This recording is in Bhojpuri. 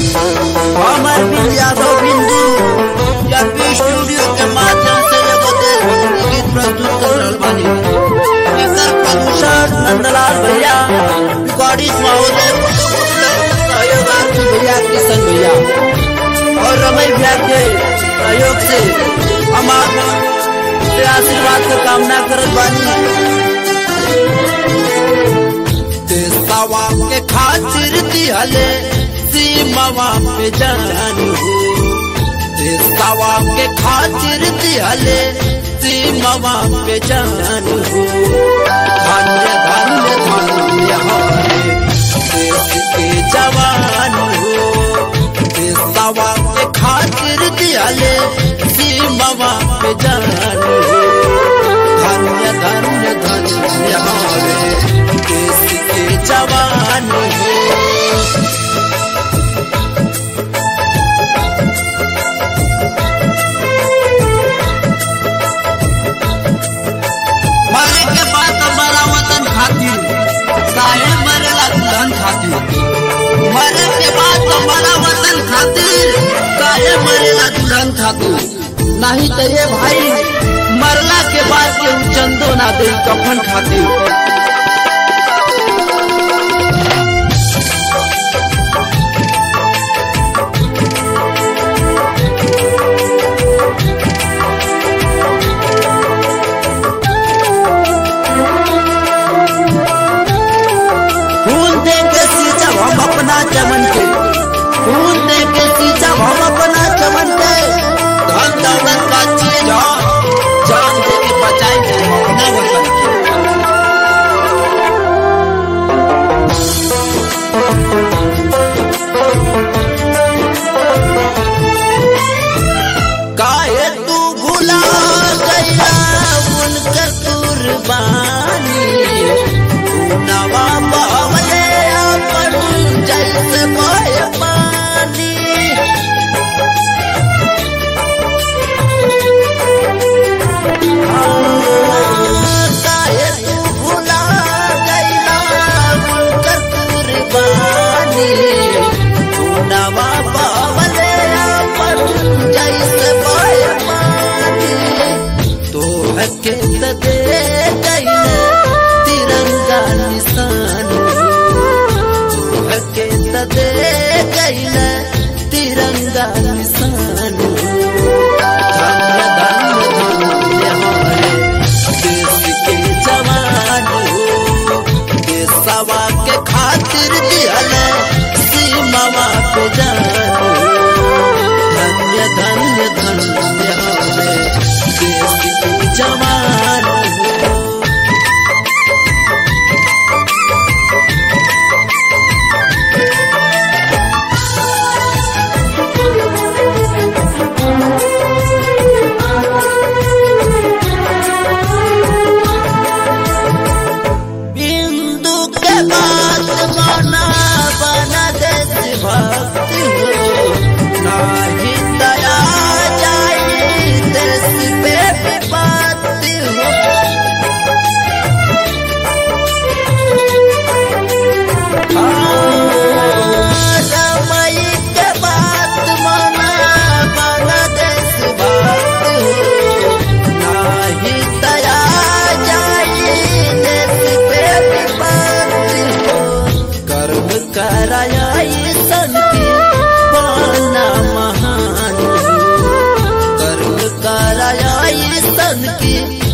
हमार बिल यादव बिंदु जबी स्टूडियो के माध्यम से एगो देशभक्ति गीत प्रस्तुत कर रहल बानी एकर प्रदूषण नंदलाल भैया रिकॉर्डिस्ट महोदय सहयोग आरती भैया किशन भैया और रमई भैया के सहयोग से हम आप से आशीर्वाद का कामना करत बानी देशवा के खातिर दिहले सीमावा पे जान हो देशवा के खातिर दिहले सीमावा पे जान हो धन्य धन्य धन्य हमारे देश के जवान हो देशवा के खातिर दिहले सीमावा पे जान हो धन्य धन्य धन्य हमारे देश के जवान हो मरे के बाद हमारा वतन खातिर काहे मरेला दुल्हन खातिर मरे के बाद हमारा वतन खातिर काहे मरेला दुल्हन खातिर नहीं तो ये भाई मरला के बाद के चंदो ना दे कफन खातिर फूल दे के सींचब हम अपना चमन के फूल दे के सींचब हम अपना चमन के धन दौलत का चीज हो जान दे के बचाएंगे हम अपना वतन के काहे तू भुला गया उनकर कुर्बानी नवा बहले अपन जैसे बहे पानी काहे तू भुला गइला उनकर कुर्बानी नवा बहले अपन जैसे बहे पानी तो हके त दे गइले तिरंगा निशान तो हके त दे गइले तिरंगा निशान धन्य धन्य धन्य हमारे देश के जवान हो देशवा के खातिर दिहले सीमावा पे जान हो धन्य धन्य धन्य हमारे देश के जवान हो बिंदु के बाद माना बना देश भक्ति हो नाही दया जाई देश पे विपत्ति हो रमई के बात माना बना देश भक्ति हो नाही दया जाई देश पे विपत्ति हो कर्म कराई संति पाना महान हो कर्म कराई संति